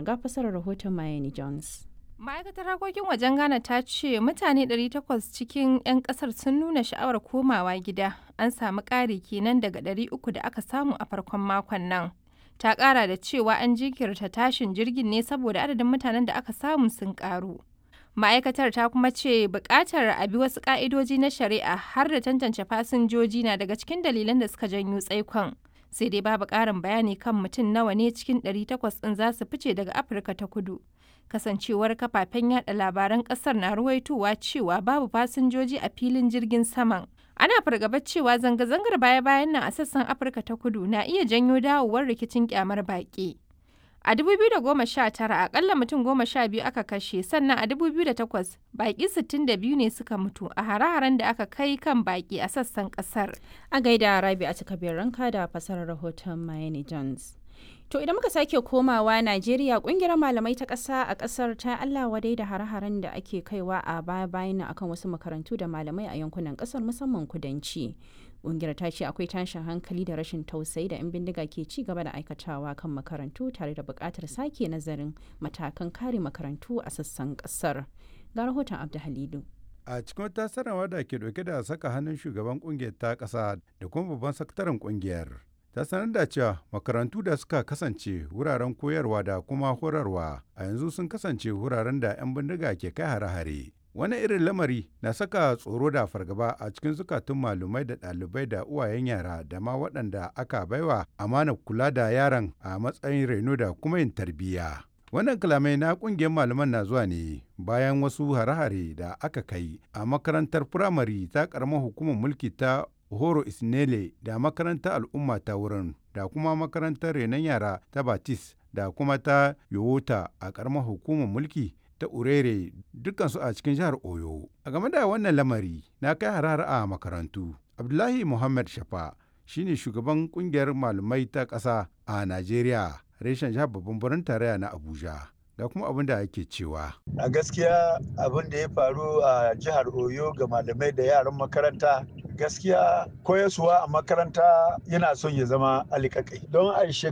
ga fasarar rahoton Mayeni Jones. ma'aikatar harkokin wajen ghana ta ce mutane 800 cikin 'yan kasar sun nuna sha'awar komawa gida an samu ƙari kenan daga 300 da aka samu a farkon makon nan ta ƙara da cewa an jinkirta tashin jirgin ne saboda adadin mutanen da aka samu sun ƙaru ma'aikatar ta kuma ce buƙatar a bi wasu ƙa'idoji na shari'a har da tantance fasinjoji na daga cikin dalilan da suka janyo tsaikon sai dai babu ƙarin bayani kan mutum nawa ne cikin 800 ɗin za su fice daga afirka ta kudu kasancewar kafafen yada labaran kasar na ruwaitowa cewa babu fasinjoji a filin jirgin saman ana fargabar cewa zanga-zangar baya-bayan nan a sassan afirka ta kudu na iya janyo dawowar rikicin kyamar baƙi a 2019 akalla mutum goma sha biyu aka kashe sannan a 2008 baƙi 62 ne suka mutu a hare-haren da aka kai kan baƙi a sassan ƙasar A gaida Rabi a cikabiyar ranka da fasarar rahoton Mayeni Jones. To idan muka sake komawa Najeriya kungiyar malamai ta ƙasa a ƙasar ta Allah wadai da hare-haren da ake kaiwa a baya-bayan nan akan wasu makarantu da malamai a yankunan ƙasar musamman kudanci. Kungiyar ta ce akwai tashin hankali da rashin tausayi da 'yan bindiga ke ci gaba da aikatawa kan makarantu tare da buƙatar sake nazarin matakan kare makarantu a sassan ƙasar. Ga rahoton Abdu Halidu. a cikin wata sanarwa da ke dauke da saka hannun shugaban kungiyar ta ƙasa da kuma babban sakataren kungiyar ta sanar da cewa makarantu da suka kasance wuraren koyarwa da kuma horarwa a yanzu sun kasance wuraren da 'yan bindiga ke kai hare-hare wani irin lamari na saka tsoro da fargaba a cikin zukatun malumai da ɗalibai da uwayen yara da ma waɗanda aka baiwa amanar kula da yaran a matsayin reno da kuma yin tarbiyya wannan kalamai na kungiyar malaman na zuwa ne bayan wasu hare-hare da aka kai a makarantar firamare ta karamar hukumar mulki ta horo isnele da makarantar al'umma ta wurin da kuma makarantar renon yara ta batis da kuma ta yowota a karamar hukumar mulki ta urere dukansu a cikin jihar oyo a game da wannan lamari na kai harare a makarantu abdullahi muhammad shafa shine shugaban kungiyar malamai ta ƙasa a najeriya reshen jihar babban birnin tarayya na abuja ga kuma abin da ake cewa a gaskiya abin da ya faru a jihar oyo ga malamai da yaran makaranta gaskiya koyaswa a makaranta yana son ya zama alikakai don a